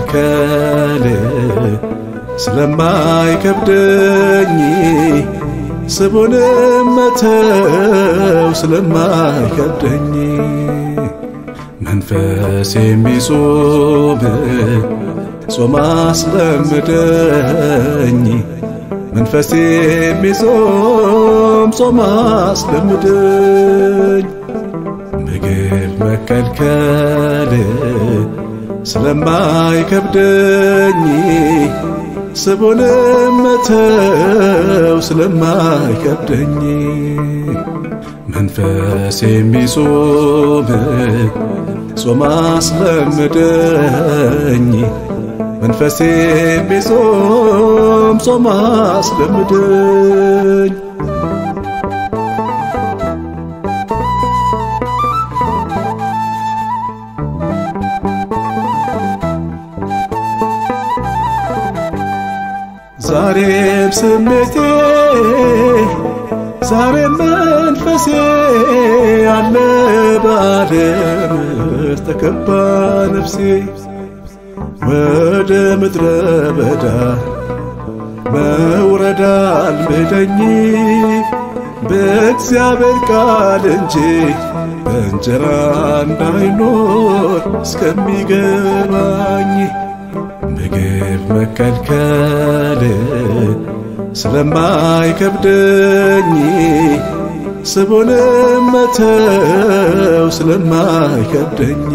መከልከል ስለማይከብደኝ ስቡንም መተው ስለማይከብደኝ መንፈስ የሚጾም ጾም አስለምደኝ መንፈስ የሚጾም ጾም አስለምደኝ ምግብ መከልከል ስለማይከብደኝ ስቡንም መተው ስለማይከብደኝ መንፈስ የሚጾም ጾም አስለምደኝ መንፈስ የሚጾም ጾም አስለምደኝ ዛሬም ስሜቴ ዛሬም መንፈሴ አለ በዓለም ተከባ ነፍሴ ወደ ምድረ በዳ መውረድ አልምደኝ በእግዚአብሔር ቃል እንጂ በእንጀራ እንዳይኖር እስከሚገባኝ ምግብ መከልከል ስለማይከብደኝ ስቡንም መተው ስለማይከብደኝ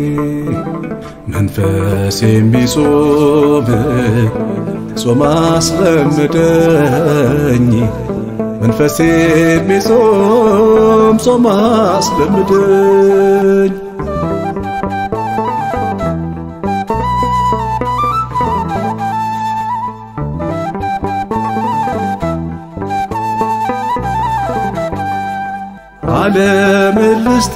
መንፈስ የሚጾም ጾም አስለምደኝ መንፈስ የሚጾም ጾም አስለምደኝ ዓለም ልስጥ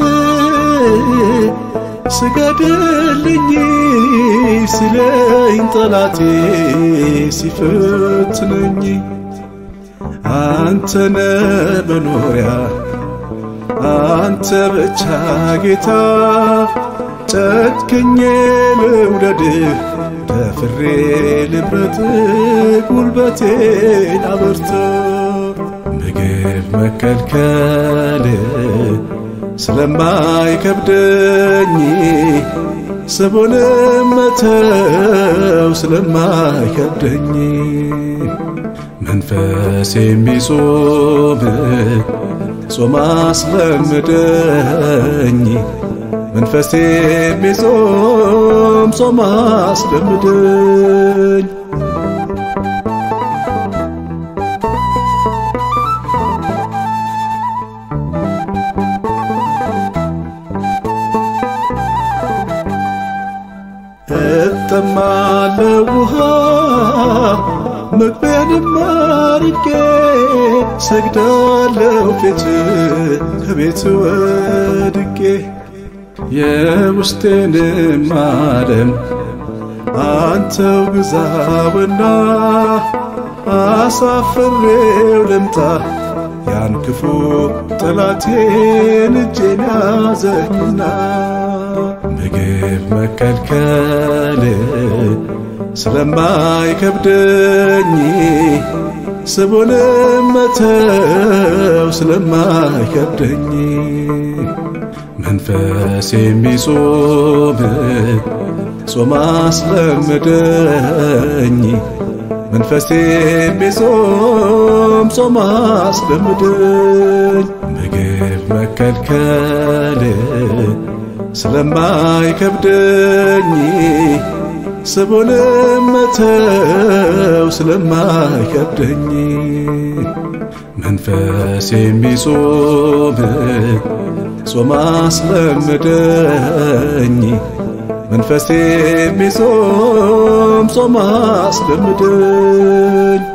ስገድልኝ ሲለኝ ጠላቴ ሲፈትነኝ አንተነ መኖሪያ አንተ ብቻ ጌታ ጨክኜ ልውደድህ ደፍሬ ልምረጥ ጉልበቴን አበርታ ምግብ መከልከል ስለማይከብደኝ ስቡንም መተው ስለማይከብደኝ መንፈስ የሚጾም ጾም አስለምደኝ መንፈስ የሚጾም ጾም አስለምደኝ እጠማለሁ ውሃ መግቢያንም አርቄ ሰግዳለሁ ፊት ከቤት ወድቄ የውስጤንም ዓለም አንተው ግዛውና አሳፍሬው ልምጣ ያን ክፉ ጠላቴን እጄን ያዘኝና ምግብ መከልከል ስለማይከብደኝ ስቡንም መተው ስለማይከብደኝ መንፈስ የሚጾም ጾም አስለምደኝ መንፈስ የሚጾም ጾም አስለምደኝ ምግብ መከልከል ስለማይከብደኝ ስቡንም መተው ስለማይከብደኝ መንፈስ የሚጾም ጾም አስለምደኝ መንፈስ የሚጾም ጾም አስለምደኝ